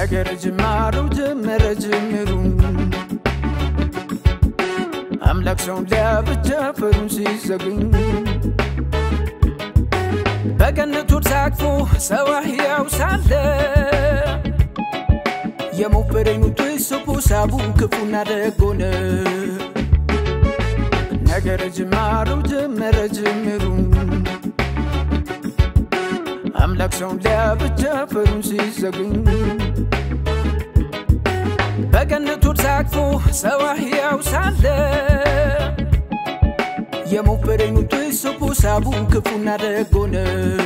ነገር ጅማሩ ጀመረ ጅምሩ አምላክ ሰውን ሊያብጃ ፈሩን ሲዘግኝ በገነቱ ታቅፎ ሰው ሕያው ሳለ የሞፈረኙ ትስቡ ሳቡ ክፉና ደጎነ ነገር ጅማሩ ጀመረ ጅምሩ አምላክ ሰውን ሊያብጃ ፈሩን ሲዘግኝ በገነቱ ታቅፎ ሰው ሕያው ሳለ የሞፈረኙ ትስቡ ሳቡ ክፉና ደጎነ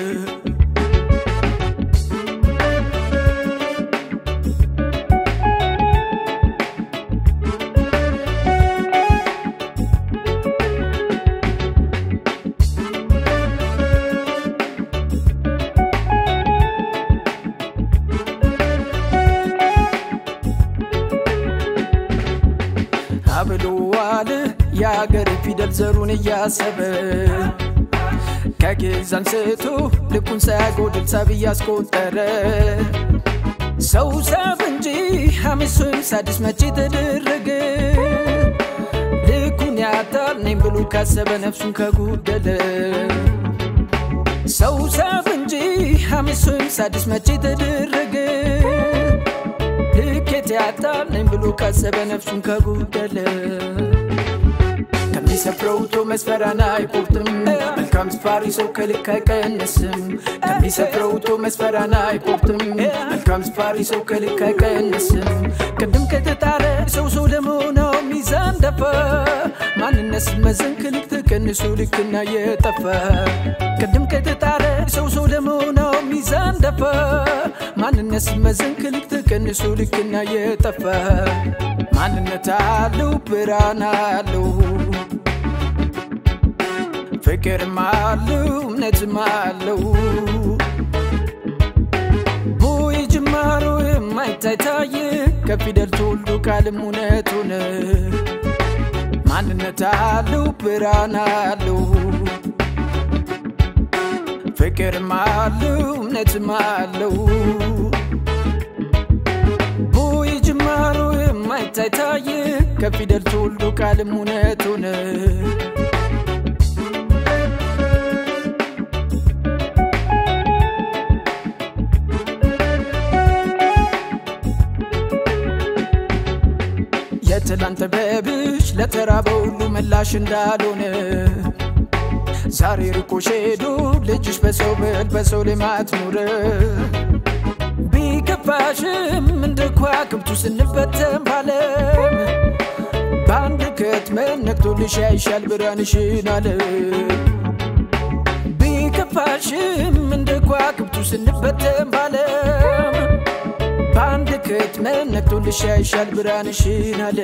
አብሎዋል የአገር ፊደል ዘሩን እያሰበ ከግዕዝ አንስቶ ልኩን ሳያጎድል ሰብ እያስቆጠረ ሰው ሰብ እንጂ ሐሜሱን ሳድስ መቼ ተደረገ ልኩን ያጣል ነኝ ብሎ ካሰበ ነፍሱን ከጎደለ ሰው ሰብ እንጂ ሐሜሱን ሳድስ መቼ ተደረገ ልኬት ያጣል ነኝ ብሎ ካሰበ ነፍሱን ከጎደለ ከሚሰፍረው ቶ መስፈሪያን አይቆርጥም መልካም ስፋሪ ሰው ከልክ አይቀንስም ከሚሰፍረው ቶ መስፈሪያን አይቆርጥም መልካም ስፋሪ ሰው ከልክ አይቀንስም ቅድም ከተጣረ ሰው ሰው ለመሆነው ሚዛን ደፋ ማንነት ሲመዘን ከልክ ተቀንሶ ልክና የጠፋ ቅድም ከተጣረ ሰው ሰው ለመሆነው ሚዛን ደፋ ማንነት ሲመዘን ከልክ ተቀንሶ ልክና የጠፋ ማንነት አለው ብርሃን አለው ፍቅርም አለው እምነትም አለው ቦይ ጅማሮ የማይታይ ታየ ከፊደል ተወልዶ ቃልም እውነት ሆነ ማንነት አለው ብርሃን አለው ፍቅርም አለው እምነትም አለው ቦይ ጅማሮ የማይታይ ታየ ከፊደል ተወልዶ ቃልም እውነት ሆነ የትላንት በብሽ ለተራበ ሁሉ ምላሽ እንዳልሆነ ዛሬ ርቆሽ ሄዶ ልጅሽ በሰው ብል በሰው ልማት ኑረ ቢከፋሽም እንደ ከዋክብቱ ስንበተን ባለም በአንድ ከትመን ነግቶልሽ ያይሻል ብርሃንሽን አለ ቢከፋሽም እንደ ከዋክብቱ ስንበተን ባለም በአንድ ክትመን ነግቶልሽ ያይሻል ብርሃንሽን አለ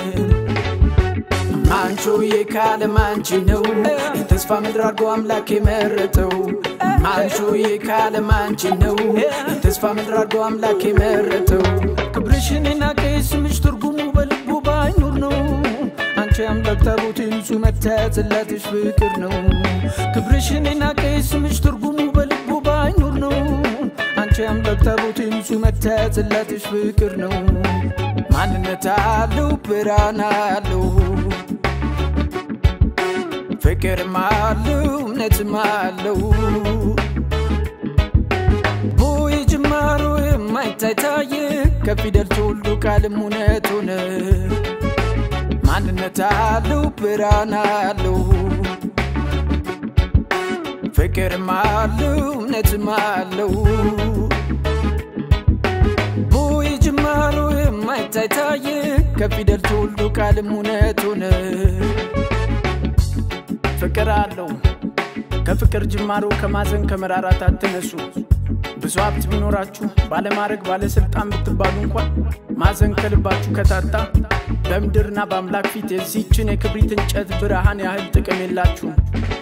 ማንቾዬ ካለም አንቺ ነው የተስፋ ምድር አድርጎ አምላክ የመረጠው ማንቾዬ ካለም አንቺ ነው የተስፋ ምድር አድርጎ አምላክ የመረጠው ክብርሽን ናቀ ስምሽ ትርጉሙ በልቡ ባይኖር ነው አንቺ አምላክ ታቦቴ ንጹህ መታያ ጽላትሽ ፍቅር ነው ክብርሽን ናቀ ስምሽ ትርጉሙ በልቡ ባይኖር ነው አንቺ አምላክ ታቦቴ ንጹህ መታያ ጽላትሽ ፍቅር ነው ማንነት አለው ብርሃን አለው ፍቅርም አለው እምነትም አለው ቦይ ጅማሮ የማይታይ ታየ ከፊደል ተወልዶ ቃልም እውነት ሆነ ማንነት አለው ብርሃን አለው ፍቅርም አለው እምነትም አለው ቦይ ጅማሮ የማይታይ ታየ ከፊደል ተወልዶ ቃልም እውነት ሆነ ፍቅር አለው ከፍቅር ጅማሮ ከማዘን ከመራራት አትነሱ ብዙ ሀብት ቢኖራችሁ ባለማድረግ ባለስልጣን ብትባሉ እንኳን ማዘን ከልባችሁ ከታጣ በምድርና በአምላክ ፊት የዚህችን የክብሪት እንጨት ብርሃን ያህል ጥቅም የላችሁም